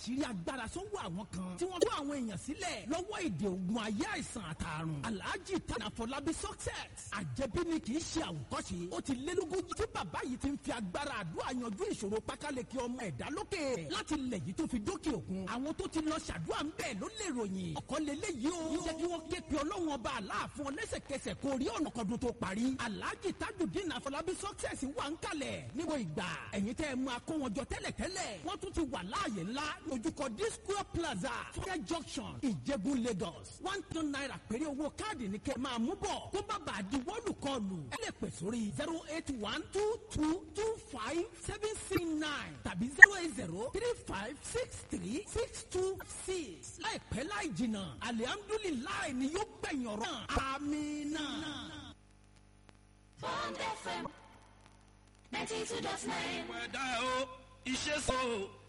àṣírí agbára sọ́wọ́ àwọn kan tí wọ́n tú àwọn èèyàn sílẹ̀ lọ́wọ́ èdè ogun ayé àìsàn àtàrùn alhaji tanafọlábí success àjẹbí ni kì í ṣe àwòkọ́ṣe ó ti lé lógójì tí bàbá yìí ti ń fi agbára àdúrà yanjú ìṣòro pákáleke ọmọ ẹ̀dá lókè láti lẹ̀ yìí tó fi dókè òkun àwọn tó ti lọ ṣàdúrà ń bẹ̀ ló lè ròyìn ọ̀kọ́ lélẹ́yìí o jẹ́ kí wọ́n ké pe ọlọ́run ọba aláàfin lẹ́sẹ̀kẹsẹ̀ kó rí ọ̀nà kọdún tó parí alhaji tajudeen afọlábí success wà ń kalẹ̀ níbo ìgbà ẹ̀yin tẹ́ ẹ mú akó wọn jọ tẹ́lẹ̀tẹ́lẹ̀ wọ́n tún ti wà láàyè ńlá lójúkọ disco plaza fúnẹ́ junction ìjẹ̀bú lagos one ton naira péré owó káàdì ní kẹ́ máa mú bọ̀ kó bá bàa di wọ́ọ̀lù kọlù ẹ lè pè sórí zero eight one two two two five seven six nine tàbí zero eight zero three five six three six two six láìpẹ́ láì jìnnà alihamdulilayi ni yóò gbẹ̀yìn ọ̀rọ̀ náà amínà. Bond FM 92.9. ẹ̀dá o iṣẹ́ sọ o